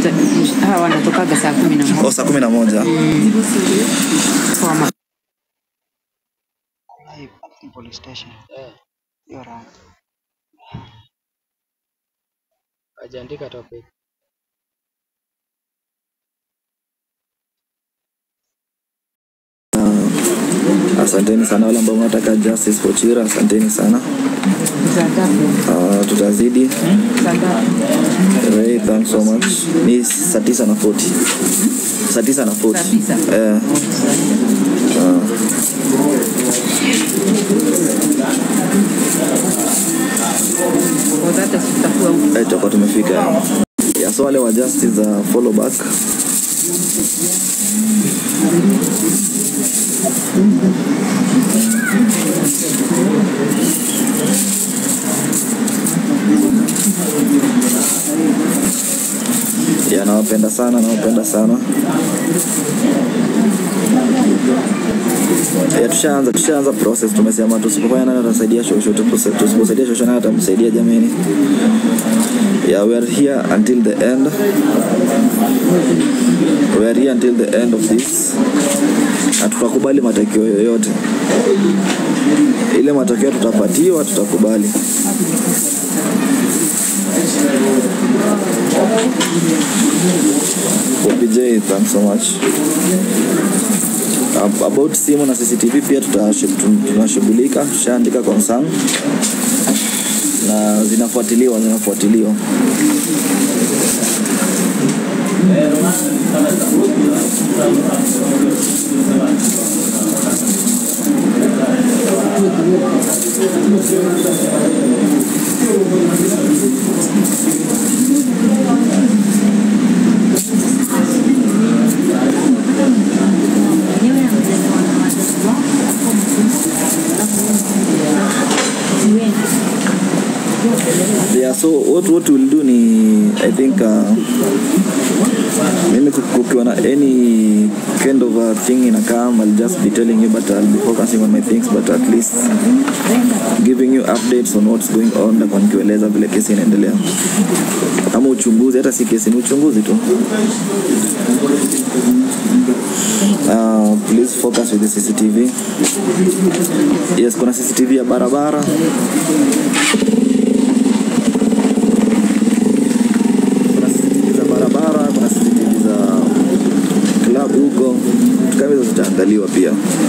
tuta- hawa wanatokaga saa kumi na moja O, saa kumi na moja. kwa ma- live Acton police station. Hiyo round. Hajaandika topic. Asanteni sana wale ambao mnataka justice for Chira, asanteni sana. za ngapi? Uh, tutazidi. Za ngapi? Ray, thanks so much. Ni saa tisa na 40. Saa tisa na 40. Saa tisa? Eh, Kwa hata sitakuwa huko. eh, tutakuwa tumefika. Ya so wale wa justice za follow back. Ya nawapenda sana, nawapenda sana. Ya tushaanza tushaanza process, tumesema tusipofanya nani atasaidia shosho, tusipo- tusiposaidia shosho nani atamsaidia jameni. Yeah, we are here until the end. We are here until the end of this. Na tutakubali matokeo yoyote. Ile matokeo tutapatiwa tutakubali. OPJ, thanks so much. Ab- About simu na CCTV pia tutashu- tun- tunashughulika, tushaandika concern na zinafuatiliwa zinafuatiliwa. Yeah, so what, what we'll do ni I think uh, mimi ku- kukiwa na any kind of a thing in a come I'll just be telling you but I'll be focusing on my things but at least giving you updates on what's going on na kwa nikieleza vile kesi inaendelea ama uchunguzi hata si kesi ni uchunguzi tu uh, please focus with the CCTV yes kuna CCTV ya barabara kuna CCTV za barabara, kuna CCTV za club huko, vitu kama hizo zitaangaliwa pia.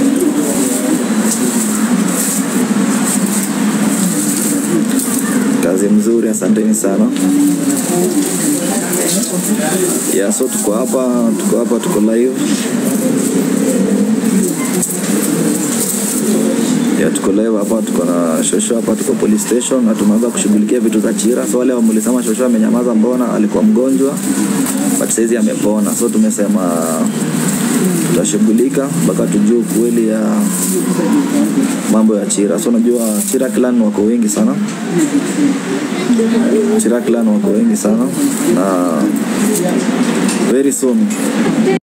Kazi mzuri, asanteni sana. Yeah, so tuko hapa, tuko hapa, tuko live. ya tuko live hapa, tuko na Shosho hapa, tuko police station na tumeanza kushughulikia vitu za Chira. So wale wamulisema Shosho amenyamaza, mbona alikuwa mgonjwa, but saizi amepona. So tumesema tutashughulika mpaka tujue ukweli ya mambo ya Chira. So unajua Chira clan wako wengi sana, Chira clan wako wengi sana na very soon